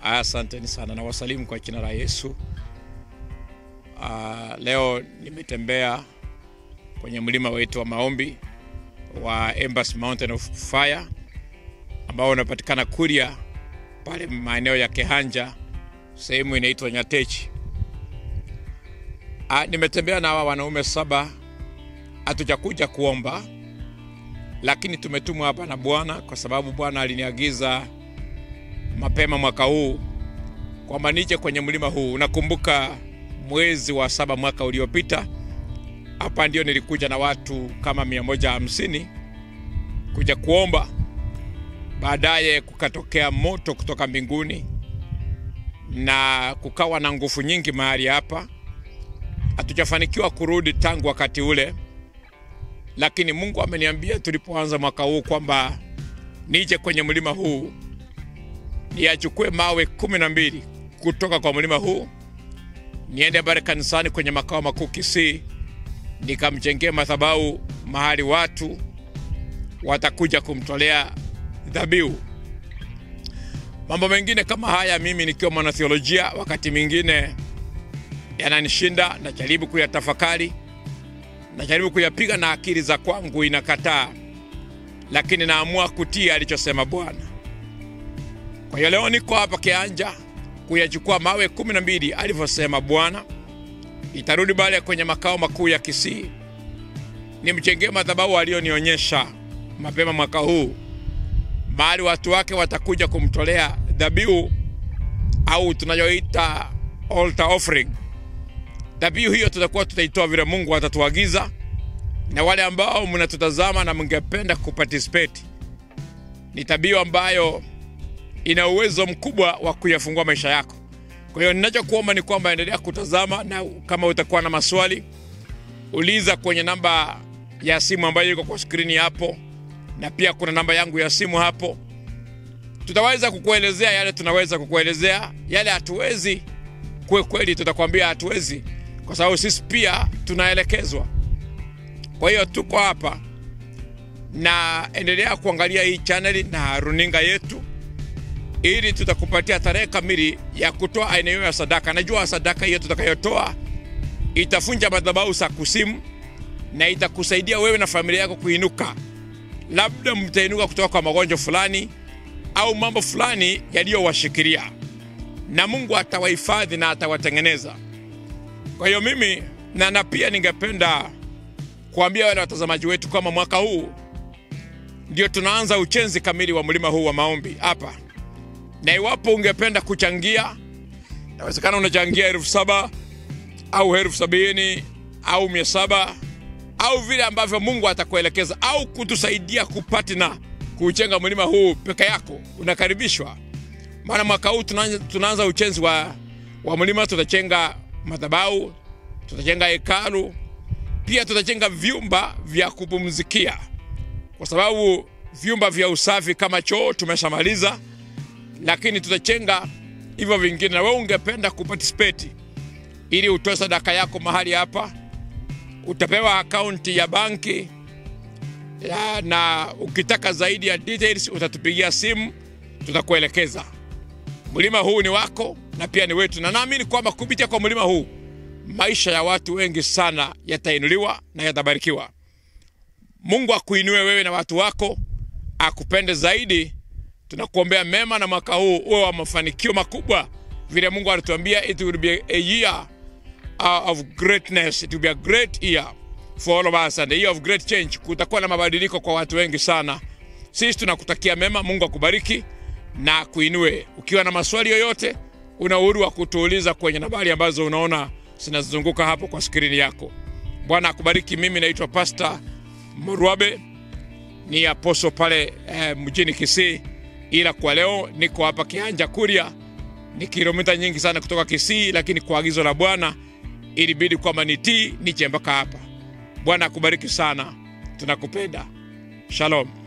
Asanteni sana na wasalimu kwa jina la Yesu. Uh, leo nimetembea kwenye mlima wetu wa maombi wa Embassy Mountain of Fire ambao unapatikana Kuria pale maeneo ya Kehanja, sehemu inaitwa Nyatechi. Uh, nimetembea na hawa wanaume saba. Hatujakuja kuomba, lakini tumetumwa hapa na Bwana kwa sababu Bwana aliniagiza mapema mwaka huu kwamba nije kwenye mlima huu. Unakumbuka mwezi wa saba mwaka uliopita, hapa ndio nilikuja na watu kama mia moja hamsini kuja kuomba. Baadaye kukatokea moto kutoka mbinguni na kukawa na nguvu nyingi mahali hapa. Hatujafanikiwa kurudi tangu wakati ule, lakini Mungu ameniambia tulipoanza mwaka huu kwamba nije kwenye mlima huu niyachukue mawe kumi na mbili kutoka kwa mlima huu niende pale kanisani kwenye makao makuu Kisii, nikamjengea madhabahu mahali watu watakuja kumtolea dhabihu. Mambo mengine kama haya, mimi nikiwa mwanatheolojia, wakati mwingine yananishinda, najaribu kuyatafakari, najaribu kuyapiga na akili za kwangu inakataa, lakini naamua kutii alichosema Bwana. Kwa hiyo leo niko hapa Kianja kuyachukua mawe kumi na mbili alivyosema Bwana. Itarudi pale kwenye makao makuu ya Kisii, nimjengee madhabahu aliyonionyesha mapema mwaka huu, mahali watu wake watakuja kumtolea dhabihu au tunayoita altar offering. Dhabihu hiyo tutakuwa tutaitoa vile Mungu atatuagiza, na wale ambao mnatutazama na mngependa kuparticipate, ni dhabihu ambayo ina uwezo mkubwa wa kuyafungua maisha yako. Kwa hiyo ninachokuomba ni kwamba endelea kutazama, na kama utakuwa na maswali uliza kwenye namba ya simu ambayo iko kwa skrini hapo, na pia kuna namba yangu ya simu hapo. Tutaweza kukuelezea yale tunaweza kukuelezea, yale hatuwezi kwe kweli, tutakwambia hatuwezi, kwa sababu sisi pia tunaelekezwa. Kwa hiyo tuko hapa, na endelea kuangalia hii chaneli na runinga yetu ili tutakupatia tarehe kamili ya kutoa aina hiyo ya sadaka. Najua sadaka hiyo tutakayotoa itafunja madhabahu za kusimu na itakusaidia wewe na familia yako kuinuka. Labda mtainuka kutoka kwa magonjwa fulani au mambo fulani yaliyowashikilia, na Mungu atawahifadhi na atawatengeneza. Kwa hiyo mimi na na pia ningependa kuambia wale watazamaji wetu kama mwaka huu ndio tunaanza ujenzi kamili wa mlima huu wa maombi hapa na iwapo ungependa kuchangia, inawezekana unachangia elfu saba au elfu sabini au mia saba au vile ambavyo Mungu atakuelekeza au kutusaidia kupatina kuujenga mlima huu peke yako, unakaribishwa. Maana mwaka huu tunaanza, tunaanza ujenzi wa, wa mlima. Tutajenga madhabahu, tutajenga hekalu, pia tutajenga vyumba vya kupumzikia, kwa sababu vyumba vya usafi kama choo tumeshamaliza lakini tutachenga hivyo vingine, na wewe ungependa kuparticipate ili utoe sadaka yako mahali hapa, utapewa akaunti ya banki ya, na ukitaka zaidi ya details utatupigia simu, tutakuelekeza. Mlima huu ni wako na pia ni wetu, na naamini kwamba kupitia kwa mlima huu maisha ya watu wengi sana yatainuliwa na yatabarikiwa. Mungu akuinue wewe na watu wako, akupende zaidi tunakuombea mema na mwaka huu uwe wa mafanikio makubwa, vile Mungu alituambia, it will be a year of greatness, it will be a great year for all of us and a year of great change. Kutakuwa na mabadiliko kwa watu wengi sana. Sisi tunakutakia mema, Mungu akubariki na kuinue. Ukiwa na maswali yoyote, una uhuru wa kutuuliza kwenye nambari ambazo unaona zinazunguka hapo kwa skrini yako. Bwana akubariki. Mimi naitwa Pastor Morwabe, ni aposo pale eh, mjini Kisii ila kwa leo niko hapa Kianja Kuria, ni kilomita nyingi sana kutoka Kisii, lakini kwa agizo la Bwana ilibidi kwamba nitii nije mpaka hapa. Bwana akubariki sana, tunakupenda. Shalom.